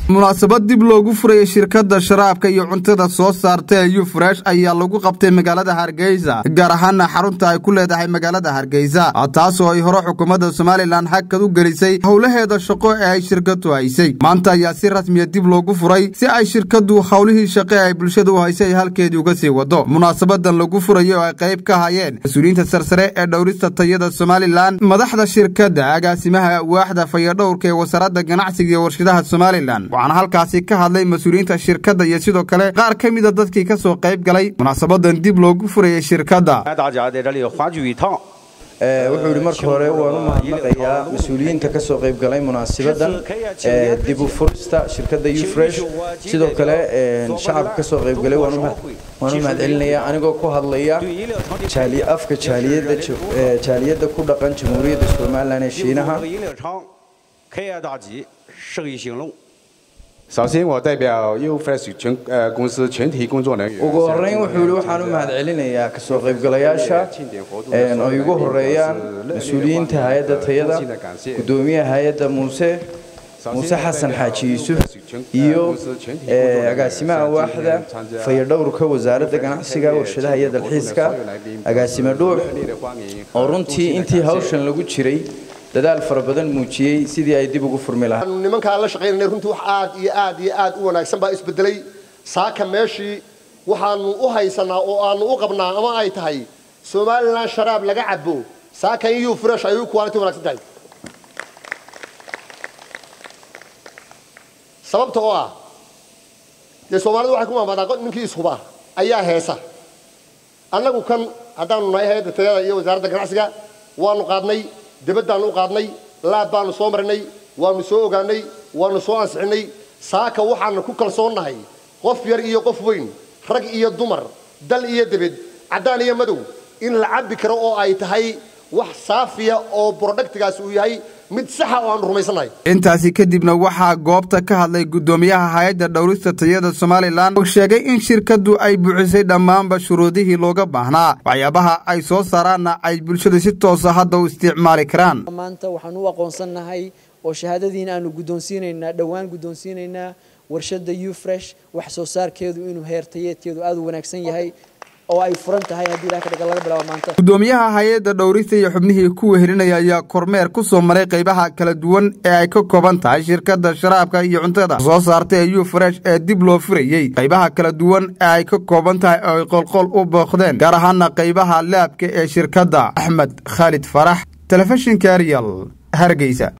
munaasabad dib loogu furayay shirkadda sharaabka iyo cuntada soo saarta ee yufresh ayaa lagu qabtay magaalada hargeysa gaar ahaana xarunta ay ku leedahay magaalada hargeysa taasoo ay hore xukuumadda somalilan hakad u gelisay howlaheeda shaqo ee ay shirkadu haysay maanta ayaa si rasmiya dib loogu furay si ay shirkadu howlihii shaqe ay bulshada u haysay halkeedii uga sii wado munaasabadan lagu furayay oo ay qayb ka hayeen mas-uuliyiinta sarsare ee dhowrista tayada somalilan madaxda shirkadda agaasimaha waaxda fayadhowrka ee wasaaradda ganacsiga iyo warshadaha somalilan waxaana halkaasi ka hadlay mas-uuliyiinta shirkadda iyo sidoo kale qaar ka mida dadkii ka soo qayb galay munaasabadan dib loogu furayay shirkadda wuxuu yidhi marka hore waan u mahadnaqayaa mas-uuliyiinta ka soo qayb galay munaasibadan dib u furista shirkadda ufresh sidoo kale shacabka ka soo qayb galay waan u mahadcelinayaa anigoo ku hadlaya afka jaaliyadda ku dhaqan jamhuuriyadda somalilan ee shiinaha 开业大吉，生意兴隆。 首先，我代表 UFresh 全呃公司全体工作人员。 ugu horeyn wuxuu yidhi waxaan u mahadcelinayaa kasoo qaybgalayaasha oo igu horeeyaan mas-uuliyiinta hay-adda tayada gudoomiyaha hay-adda muuse muuse xasan xaaji yuusuf iyo agaasimaha waaxda fayadhowrka wasaaradda ganacsiga warshadaha iyo dalxiiska agaasime dhuux oo runtii intii hawshan lagu jiray dadaal fara badan muujiyey sidii ay dib ugu furmi lahaa nimankaan la shaqaynanay runtii wax aad iyo aad iyo aad u wanaagsan baa isbedelay saaka meeshii waxaanu u haysanaa oo aanu u qabnaa ama ay tahay somalilan sharaab laga cabo saaka in yu fresh ay u quality wanaagsan tahay sababta oo ah dee soomaalidu waxay ku maamaadaan ninkii ishuba ayaa heesa annagu kan haddaanu nahay hay-adda tayada iyo wasaaradda ganacsiga waanu qaadnay dibaddaannu u qaadnay laab baanu soo marinay waanu soo ogaanay waanu soo ansixinay saaka waxaanu ku kalsoonnahay qof yar iyo qof weyn rag iyo dumar dal iyo debed caddaan iyo madow in la cabbi karo oo ay tahay wax saafiya oo brodhaktigaasi uu yahay mid saxa oo aanu rumaysannahay intaasi kadibna waxaa goobta ka hadlay guddoomiyaha hay-adda dhowrista tayada somalilan oo sheegay in shirkaddu ay buuxisay dhammaanba shuruudihii looga baahnaa waxyaabaha ay soo saaraanna ay bulshada si toosa hadda u isticmaali karaan maanta waxaan u aqoonsannahay oo shahaadadiina aanu guddoonsiinaynaa dhowaan guddoonsiinaynaa warshadda ufresh wax soo saarkeedu inuu heer tayeedkeedu aada u wanaagsan yahay oo ay furan tahay haddii ilaha kadhaga laga bilaabo maanta guddoomiyaha hay-adda dhowrista iyo xubnihii ku wehelinaya ayaa kormeer ku soo maray qaybaha kala duwan ee ay ka kooban tahay shirkadda sharaabka iyo cuntada soo saarta ee ufresh ee dib loo furayey qaybaha kala duwan ee ay ka kooban tahay oo ay qolqol u booqdeen gaar ahaana qaybaha laabka ee shirkadda axmed khaalid farax telefishinka arial hargeysa